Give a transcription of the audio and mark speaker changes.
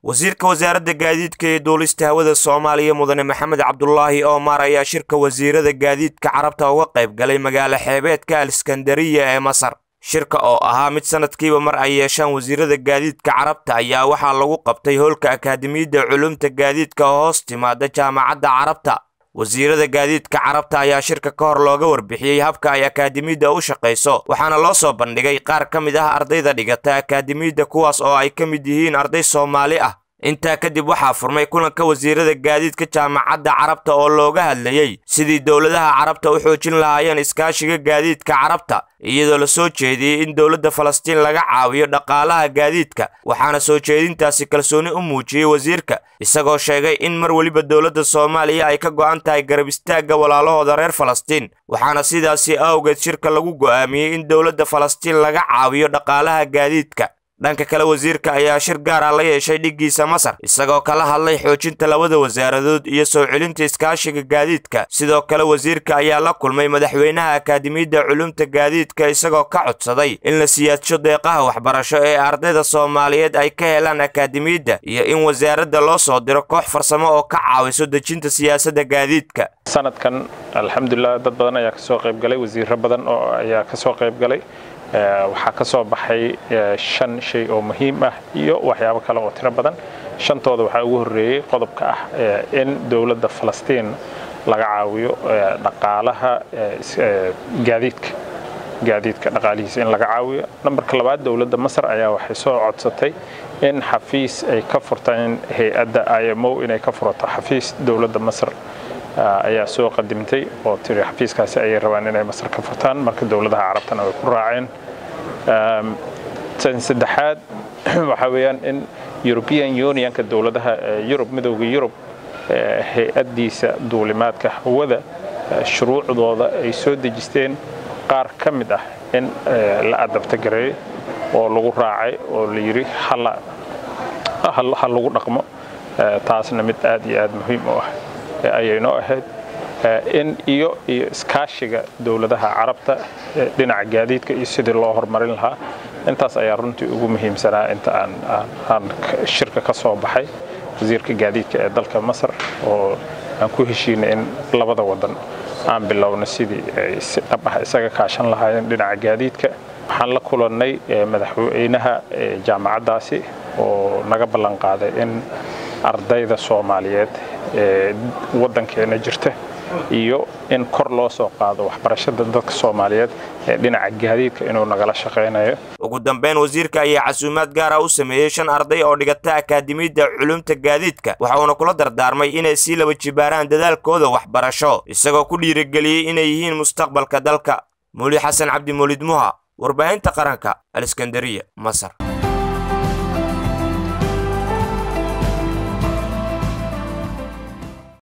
Speaker 1: wasiirka wasaaradda gaadiidka iyo duulista hawada soomaaliya mudane maxamed cabdulaahi oomar ayaa shirka wasiirada gaadiidka carabta uga qayb galay magaalo xeebeedka aliskandariya ee masar shirka oo ahaa mid sanadkiiba mar ay yeeshaan wasiirada gaadiidka carabta ayaa waxaa lagu qabtay howlka akaademiyadda culumta gaadiidka oo hoos timaada jaamacadda carabta wasiirada gaadiidka carabta ayaa shirka ka hor looga warbixiyey habka ay akaademiyadda u shaqayso waxaana loo soo bandhigay qaar ka mid ah ardayda dhigata akaademiyadda kuwaas oo ay ka mid yihiin arday soomaali ah intaa kadib waxaa furmay kulanka wasiirada gaadiidka jaamacadda carabta oo looga hadlayey sidii dowladaha carabta u xoojin lahaayeen iskaashiga gaadiidka carabta iyadoo la soo jeediyey in dowladda falastiin laga caawiyo dhaqaalaha gaadiidka waxaana soo jeedintaasi kalsooni u muujiyey wasiirka isagoo sheegay in mar weliba dowladda soomaaliya ay ka go'an tahay garab istaagga walaalahooda reer falastiin waxaana sidaasi awgeed shirka lagu go'aamiyey in dowladda falastiin laga caawiyo dhaqaalaha gaadiidka dhanka kale wasiirka ayaa shir gaar ah la yeeshay dhiggiisa masar isagoo kala hadlay xoojinta labada wasaaradood iyo soo celinta iskaashiga gaadiidka sidoo kale wasiirka ayaa la kulmay madaxweynaha akaademiyadda culumta gaadiidka isagoo ka codsaday in la siyaadsho deeqaha waxbarasho ee ardayda soomaaliyeed ay ka helaan akaademiyadda iyo in wasaaradda loo soo diro koox farsamo oo ka caawiso dejinta siyaasadda gaadiidka
Speaker 2: sanadkan alxamdulilah dad badan ayaa kasoo qaybgalay wasiiro badan oo ayaa kasoo qaybgalay waxaa ka soo baxay shan shay oo muhiim ah iyo waxyaabo kale oo tiro badan shantooda waxaa ugu horreeyey qodobka ah in dowladda falastiin laga caawiyo dhaqaalaha gaadiidka gaadiidka dhaqaalihiisa in laga caawiyo nambarka labaad dowladda masar ayaa waxay soo codsatay in xafiis ay ka furtaan hay-adda imo inay ka furato xafiis dowladda masar ayaa soo qadimtay oo tiri xafiiskaasi ayay rabaan inay masar ka furtaan marka dowladaha carabtana way ku raaceen tan saddexaad waxaa weeyaan in european unionka dowladaha yurub midowda yurub hay-addiisa duulimaadka hawada shuruucdooda ay soo dejisteen qaar ka mid ah in la adabtagareeyo oo lagu raacay oo la yidhi ha lagu dhaqmo taasna mid aad iyo aad muhiim u ah ayay noo ahayd in iyo iyo iskaashiga dowladaha carabta dhinaca gaadiidka iyo sidii loo horumarin lahaa intaas ayaa runtii ugu muhiimsanaa inta aan shirka ka soo baxay wasiirka gaadiidka ee dalka masar oo aan ku heshiinay in labada wadan aan bilowno sidii ay si dhab ah isaga kaashan lahaayeen dhinaca gaadiidka waxaan la kulannay madaxweynaha jaamacaddaasi oo naga ballan qaaday in ardayda soomaaliyeed ee waddankeena jirta iyo in kor loo soo qaado waxbarashada dadka soomaaliyeed ee dhinaca gaadiidka inuu nagala shaqaynayo
Speaker 1: ugu dambeyn wasiirka ayaa casuumaad gaar ah u sameeyey shan arday oo dhigata akaademiyadda culumta gaadiidka waxa uuna kula dardaarmay inay sii laba jibaaraan dadaalkooda waxbarasho isagoo ku dhiirigeliyey inay yihiin mustaqbalka dalka muuli xasan cabdi muulid muha warbaahinta qaranka aliskandariya masar